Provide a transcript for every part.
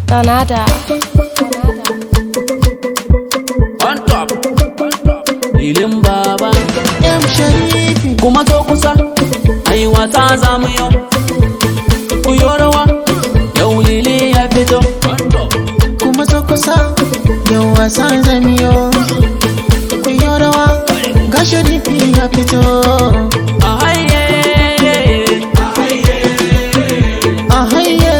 Donada. on top filin baba M Sharifi kuma to kusa ai wata za mu yau ku yi rawa yau lili ya fito kuma so kusa yau wasan zamiyo ku yi rawa ga Sharifi ya fito a haye a haye a haye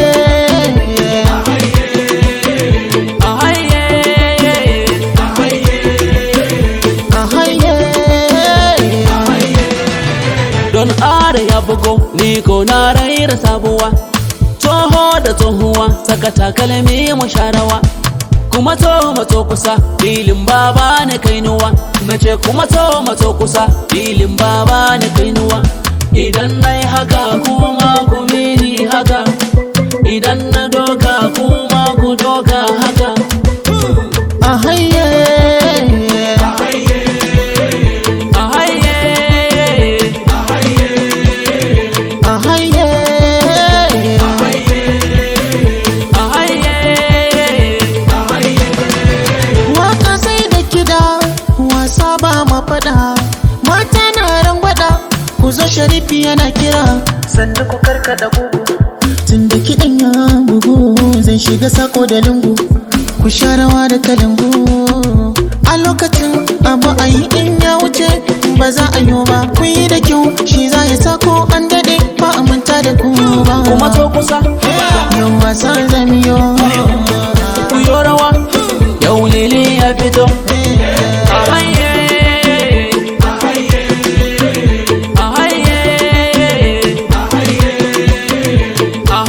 a haye don are ya bugo ni ko na raira sabuwa toho da tsohuwa saka takalmi mu sharawa kuma to mato kusa filin baba na kainuwa nace kuma to mato kusa filin baba na kainuwa idan nai haka kuma ku mini haka idan na doka kuma ku doka haka a haye a haye a haye a haye waka sai da kida wasa ba ma fada mata na rangwada ku zo sharifi yana kira sannu ku karkada gugu tun da kiɗan ya bugu zan shiga sako da lungu ku sha rawa da kalangu a lokacin abu a yi in ya wuce ba za a yi ba ku yi da kyau shi za ya sako an daɗe ba a manta da ku ba kuma to kusa yau wasan zamiyo ku yi rawa yau lili ya fito a haye a haye a haye a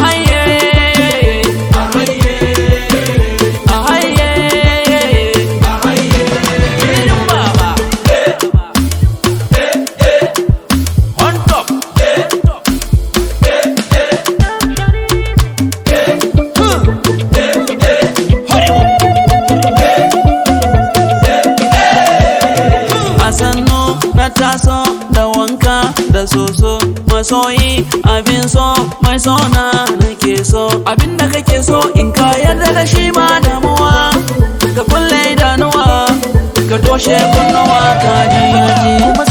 haye filin baba on top a sannu na taso da wanka da soso masoyi abin so mai sona nake so abin da kake so in ka yarda da shi ba damuwa ka kulle idanuwa ka toshe kunnuwa ka ji kuma